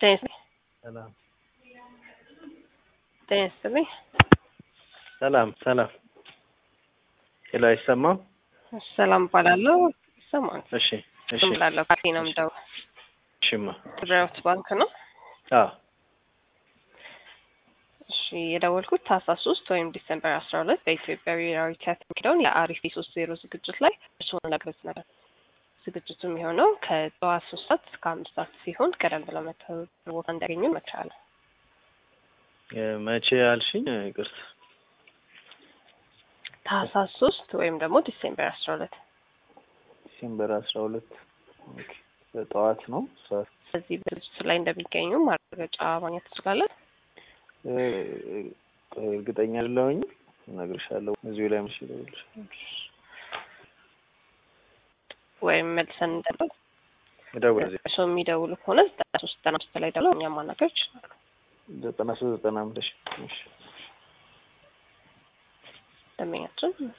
ጤና ይስጥልኝ። ሰላም ጤና ይስጥልኝ። ሰላም ሰላም። ሄሎ አይሰማም? ሰላም እባላለሁ። ይሰማል? እሺ እሺ ዝም ብላለሁ። ካፌ ነው የምደውለው። እሺማ ብሔራዊ ባንክ ነው። አዎ እሺ የደወልኩት ታህሳስ ሶስት ወይም ዲሰምበር አስራ ሁለት በኢትዮጵያ ብሔራዊ ቲያትር የሚሄደውን የአሪፍ ሶስት ዜሮ ዝግጅት ላይ እርስዎን ለመግለጽ ነበር። ዝግጅቱ የሚሆነው ከጠዋት ሶስት ሰዓት እስከ አምስት ሰዓት ሲሆን ቀደም ብለው መተው ቦታ እንዲያገኙ እመክራለሁ። እ መቼ ያልሽኝ? ይቅርታ ታህሳስ ሶስት ወይም ደግሞ ዲሴምበር አስራ ሁለት ዲሴምበር አስራ ሁለት ኦኬ። በጠዋት ነው ሰዓት በዚህ ዝግጅት ላይ እንደሚገኙ ማረጋገጫ ማግኘት ትችላለን። እ እርግጠኛ አይደለሁኝ። እነግርሻለሁ እዚሁ ላይ ምሽ እደውልልሻለሁ። ወይም መልሰን እንደለው እደውል እዚህ እርስዎ የሚደውሉ ከሆነ ዘጠና ሶስት ዘጠና አምስት ላይ ደውለው እኛም ማናገር ይችላሉ። ዘጠና ሶስት ዘጠና አምስት እሺ እሺ ደንበኛችን